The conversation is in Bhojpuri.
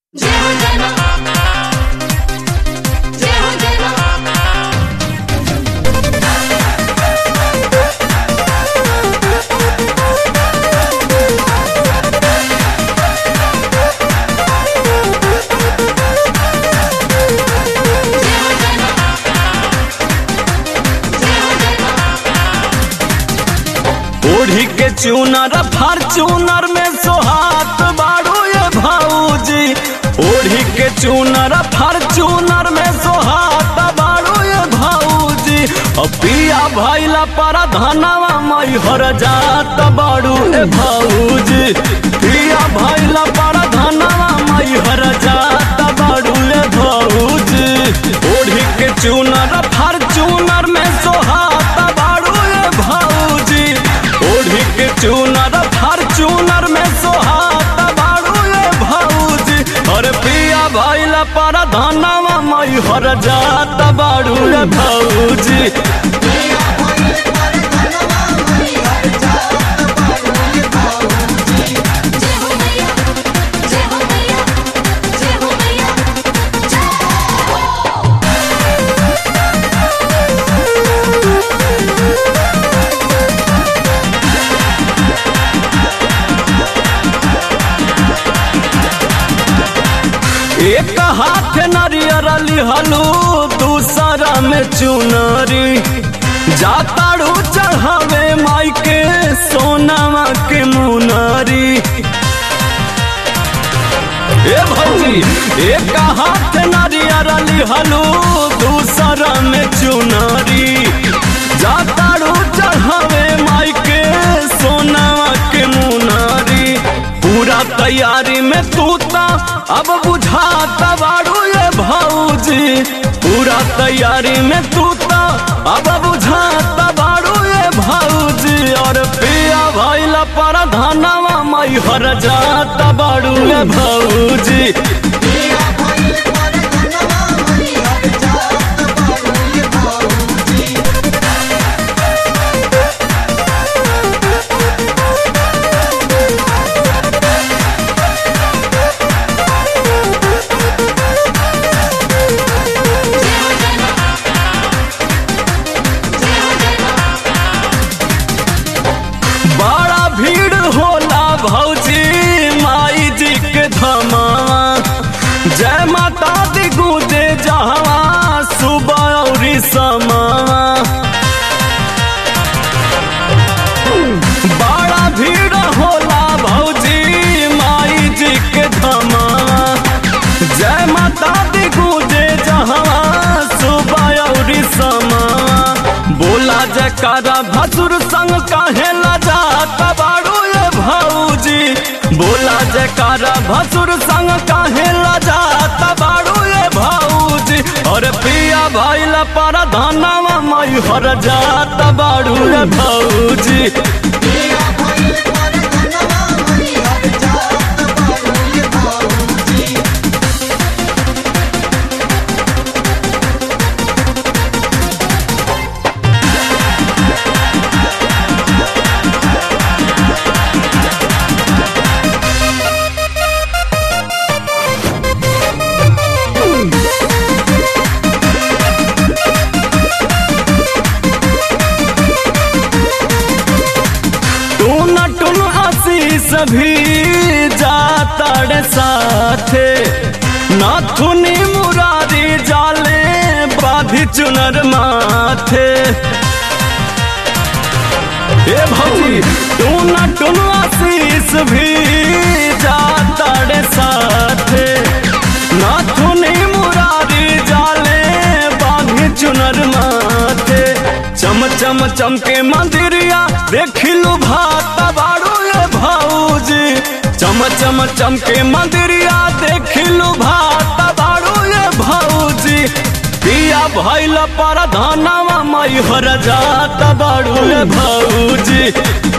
जय हो जय मां जय हो जय मां जय हो जय मां जय हो जय मां ओढ़ी के चूनर फॉर्चूनर में सोहात बाड़ू ये भाऊजी ओढ़ी के चूनर फॉर्चूनर में सोहात बाड़ू ये भाऊजी अब पिया भैला पर धनवा मैहर जात बाड़ू ए भाऊजी पिया भैला पर धनवा मैहर जात बाड़ू ए भाऊजी ओढ़ी के चूनर फॉर्चूनर में सोहात बाड़ू ए भाऊजी ओढ़ी के चूनर फॉर्चूनर में सोहात बाड़ू ए भाऊजी और पिया भैला पर धनवा मैहर जात बाड़ू ए भाऊजी जय हो मैया जय हो मैया जय हो मैया एक हाथ नरियर लिहलू दूसरा में चुनरी जाताड़ू चढ़ावे माई के सोनामा के मुनरी ए भौजी एक हाथ नारियर लिहलू दूसरा में चुनरी जाताड़ू चढ़ावे माई के सोनामा के मुनरी पूरा तैयारी में तू ता अब बुझाता बाड़ू ये भौजी पूरा तैयारी में तू ता अब बुझाता बाड़ू ये भौजी और पिया भैला पर धनवा मैहर जाता बाड़ू ये भौजी जय हो जय मां जय हो जय मां बड़ा भीड़ होला भौजी माई जी के धमावा जय माता दी गूंजे जहवा सुबह और समावा बड़ा भीड़ होला भौजी माई जी के धमावा जय माता दी गूंजे जहवा सुबह और समावा बोला जयकारा भसुर संग काहे लजाता बाड़ू ये भौजी बोला जयकारा भसुर संग काहे लजाता बाड़ू ये भौजी और पिया भैला पर धनवा मैहर जाता बाड़ू ये भौजी टून टून आशीष भी जाता रे साथे नाथुनी मुरारी जाले बाधी चुनर माथे ए भौजी टून टून आशीष भी जाता रे साथे नाथुनी मुरारी जाले बाधी चुनर माथे चम चम चमके मंदिरिया देखिलू भाता बाड़ू ये भौजी चम चम चमके मंदिरिया देखिलू भाता बाड़ू ये भौजी पिया भैल पर धनवा मैहर जाता बाड़ू ये भौजी